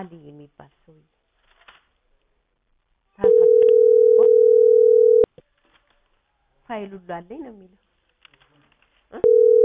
አሊ የሚባል ሰውዬ ታህሳስ ፋይል ሁሉ አለኝ ነው የሚለው እ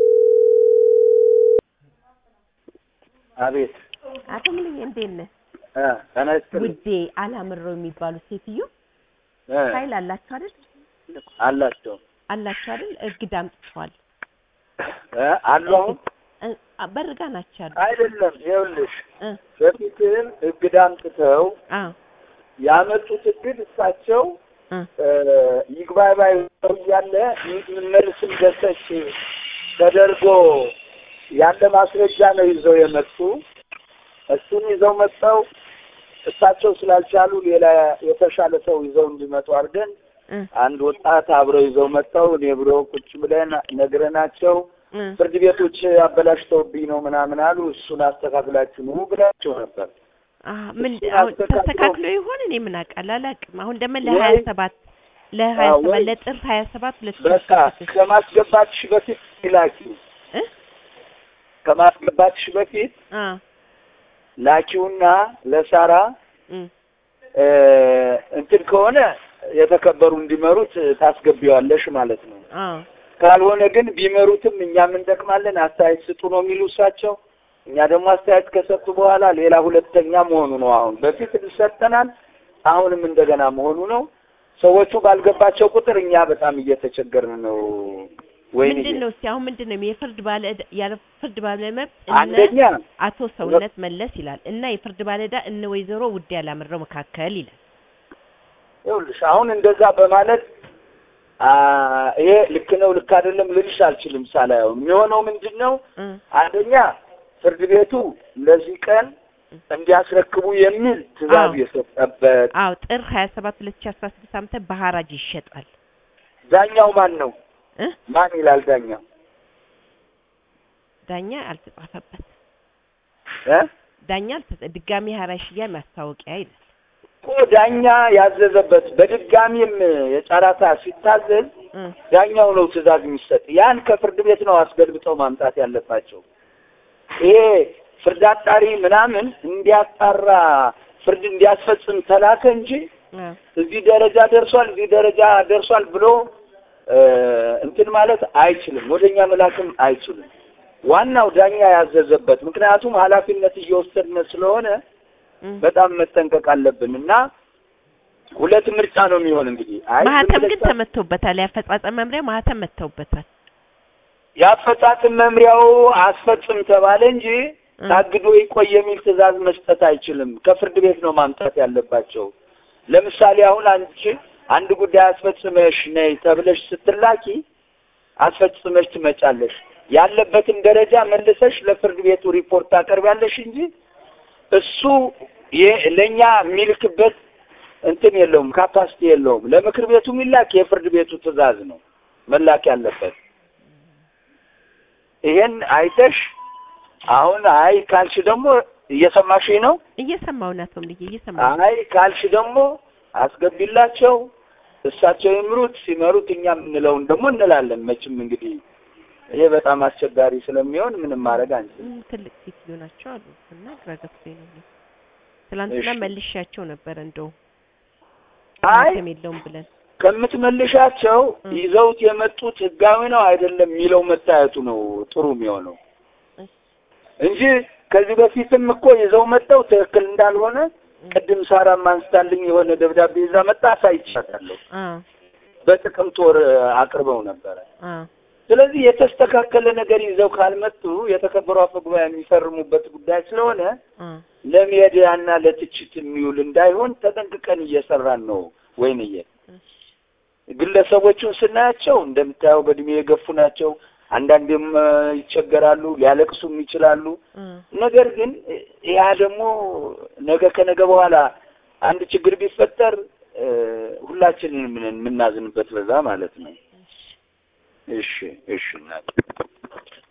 አቤት አቶ ሙሉዬ እንዴት ነህ? እ ጤና ይስጥልኝ ውዴ አላምረው የሚባሉ ሴትዮ እ ፋይል አላቸው አይደል? አላቸው አላቸው አይደል? እግድ አምጥተዋል። እ አሉ አሁን እ በርጋ ናቸው ያሉት። አይደለም ይኸውልሽ እ በፊትም እግድ አምጥተው አዎ ያመጡት እግድ እሳቸው እ እ ይግባኝ ባይ ሰው እያለ መልስም ደሰች ተደርጎ ያለ ማስረጃ ነው ይዘው የመጡ እሱን ይዘው መጥተው እሳቸው ስላልቻሉ ሌላ የተሻለ ሰው ይዘው እንዲመጡ አድርገን እ አንድ ወጣት አብረው ይዘው መጥተው እኔ ብሎ ቁጭ ብለን ነግረናቸው እ ፍርድ ቤቶች አበላሽተውብኝ ነው ምናምን አሉ። እሱን አስተካክላችሁ ኑ ብላቸው ነበር። አ ምን እሱ አሁን አስተካክሎ- ተስተካክሎ ይሆን እኔ ምን አውቃለሁ አላውቅም። አሁን ደግሞ ወይ- ለሀያ ሰባት ለሀያ አዎ፣ ሰባት ወይ- ለጥር ሀያ ሰባት ሁለት ሺህ በቃ አስራ ስድስት ከማስገባትሽ በፊት ላኪው፣ እ ከማስገባትሽ በፊት አ ላኪውና ለሳራ እ እ እንትን ከሆነ የተከበሩ እንዲመሩት ታስገቢዋለሽ ማለት ነው። አ ካልሆነ ግን ቢመሩትም እኛም እንጠቅማለን አስተያየት ስጡ ነው የሚሉ እሳቸው። እኛ ደግሞ አስተያየት ከሰጡ በኋላ ሌላ ሁለተኛ መሆኑ ነው። አሁን በፊት ሰጠናል፣ አሁንም እንደገና መሆኑ ነው። ሰዎቹ ባልገባቸው ቁጥር እኛ በጣም እየተቸገርን ነው። ወይኔ ምንድን ነው እስቲ አሁን ምንድን ነው የፍርድ ባለ ዕዳ ያለ ፍርድ ባለ መብት እነ አንደኛ አቶ ሰውነት መለስ ይላል እና የፍርድ ባለ ዕዳ እነ ወይዘሮ ውዴ ያላምረው መካከል ይላል። ይኸውልሽ አሁን እንደዛ በማለት አ ይሄ ልክ ነው ልክ አይደለም ልልሽ አልችልም ሳላየው የሚሆነው ምንድን ነው እ አንደኛ ፍርድ ቤቱ ለዚህ ቀን እንዲያስረክቡ የሚል ትዕዛዝ አዎ። የሰጠበት አዎ ጥር ሀያ ሰባት ሁለት ሺህ አስራ ስድስት ዓመተ በሐራጅ ይሸጣል ዳኛው ማን ነው? እ ማን ይላል ዳኛው? ዳኛ አልተጻፈበት እ ዳኛ አልተጻ ድጋሚ ሐራጅ ሽያጭ ማስታወቂያ ይላል። እኮ ዳኛ ያዘዘበት በድጋሚም የጨረታ ሲታዘዝ እ ዳኛው ነው ትዕዛዝ የሚሰጥ። ያን ከፍርድ ቤት ነው አስገልብጠው ማምጣት ያለባቸው። ይሄ ፍርድ አጣሪ ምናምን እንዲያጣራ ፍርድ እንዲያስፈጽም ተላከ እንጂ አ እዚህ ደረጃ ደርሷል፣ እዚህ ደረጃ ደርሷል ብሎ እ እንትን ማለት አይችልም። ወደኛ መላክም አይችልም። ዋናው ዳኛ ያዘዘበት ምክንያቱም ኃላፊነት እየወሰድን ስለሆነ እ በጣም መጠንቀቅ አለብን እና ሁለት ምርጫ ነው የሚሆን እንግዲህ አይ ዝም ማህተም ብለሽ ግን ተመተውበታል። የአፈጻጸም መምሪያ ማህተም መተውበታል። የአፈጻጽም መምሪያው አስፈጽም ተባለ እንጂ እ ታግዶ ይቆይ የሚል ትዕዛዝ መስጠት አይችልም። ከፍርድ ቤት ነው ማምጣት ያለባቸው። ለምሳሌ አሁን አንቺ አንድ ጉዳይ አስፈጽመሽ ነይ ተብለሽ ስትላኪ አስፈጽመሽ ትመጫለሽ። ያለበትን ደረጃ መልሰሽ ለፍርድ ቤቱ ሪፖርት ታቀርቢያለሽ እንጂ እሱ የ- ለእኛ የሚልክበት እንትን የለውም፣ ካፓሲቲ የለውም። ለምክር ቤቱ የሚላክ የፍርድ ቤቱ ትዕዛዝ ነው መላክ ያለበት። ይሄን አይተሽ አሁን አይ ካልሽ ደግሞ እየሰማሽኝ ነው። እየሰማሁ ነው አቶ ምልዬ እየሰማሁ ነው። አይ ካልሽ ደግሞ አስገቢላቸው፣ እሳቸው ይምሩት። ሲመሩት እኛ የምንለውን ደግሞ እንላለን። መቼም እንግዲህ ይሄ በጣም አስቸጋሪ ስለሚሆን ምንም ማድረግ አንችልም። ም፣ ትልቅ ሴትዮ ናቸው አሉ እና ግራ ገብቶኝ ነው። እኔ ትላንትና እሺ። መልሻቸው ነበረ እንደው አይ ማህተም የለውም ብለን ከምትመልሻቸው እ። ይዘውት የመጡት ህጋዊ ነው አይደለም የሚለው መታየቱ ነው ጥሩ የሚሆነው እሺ። እንጂ ከዚህ በፊትም እኮ ይዘው መጥተው ትክክል እንዳልሆነ ቅድም ሳራም አንስታልኝ የሆነ ደብዳቤ ይዛ መጣ አሳይቻታለሁ። አ በጥቅምት ወር አቅርበው ነበረ። አ ስለዚህ የተስተካከለ ነገር ይዘው ካልመጡ የተከበሩ አፈ ጉባኤ የሚፈርሙበት ጉዳይ ስለሆነ አ ለሚዲያና ለትችት የሚውል እንዳይሆን ተጠንቅቀን እየሰራን ነው። ወይንዬ እሺ። ግለሰቦቹን ስናያቸው እንደምታየው በእድሜ የገፉ ናቸው። አንዳንዴም እ፣ ይቸገራሉ፣ ሊያለቅሱም ይችላሉ። አ ነገር ግን ያ ደግሞ ነገ ከነገ በኋላ አንድ ችግር ቢፈጠር እ፣ ሁላችንን የምናዝንበት በዛ ማለት ነው። እሺ እሺ እናት